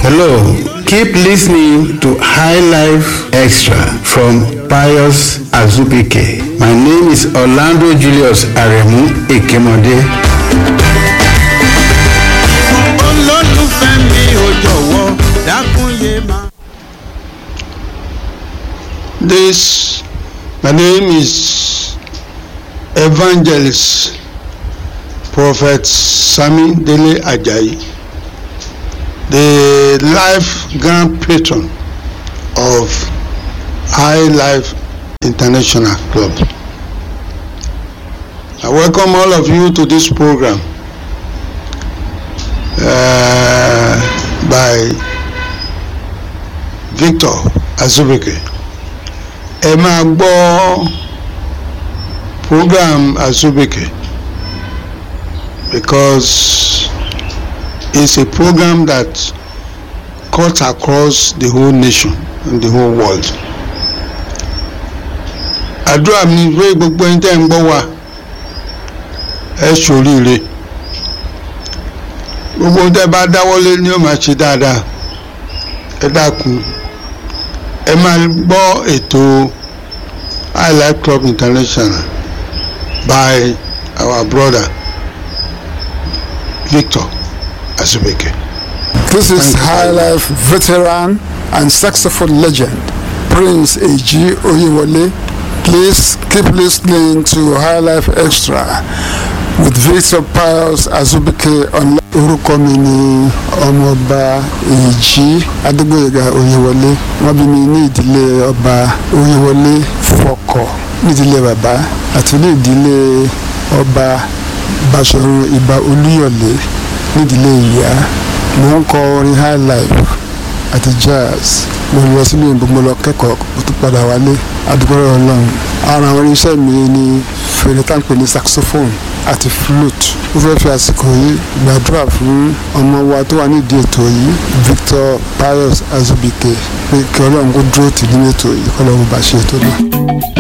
Hello, keep listening to High Life Extra from Pius Azubike. My name is Orlando Julius Aremu Ekemode. olólùfẹ́ mi ò jọ̀wọ́ dákun yé máa. This, my name is Evangelist Prophet Sami Dele Ajayi, the life grand patron of High Life International Club. I welcome all of you to this program uh, by Victor Azubike ẹ máa gbọ́ program Azubike because it's a program that cuts across the whole nation and the whole world. àdúrà mi pé gbogbo ẹni tẹ́ ń gbọ́ wa ẹ ṣoríire gbogbo ohun tẹ́ bá dáwọ́lé ni ó máa ṣe dáadáa ẹ dákun ẹ máa gbọ́ ètò high life club international by our brother Victor Azubike. This is Thank you. High Life veteran and saxophone legend, Prince A.G. Oyewole. Please keep listening to High Life Extra with Victor Pius Azubike on orúkọ mi ni ọmọọba èjì adégbòyèga oyèwọlé wọ́n bí mi ní ìdílé ọba oyèwọlé fọkọ nídìílé bàbá àti ní ìdílé ọba báṣọ̀run ìbà olúyọ̀lé nídìílé ìyá mo ń kọ orin high life àti jazz mo lọ sílé ìbò mo lọ kẹ́kọ̀ọ́ mo tún padà wálé adúgbò ọlọ́run ara àwọn irinṣẹ́ mi ni fèrè tá à ń pè ní saxophone àti flute mo fẹ́ fi àsìkò yìí gbàdúrà fún ọmọ wa tó wà nídìí ètò yìí Victor Pius Azubike pé kí ọlọ́run kó dúró tì nínú ètò yìí kọ́ lọ́run bá ṣe ètò náà.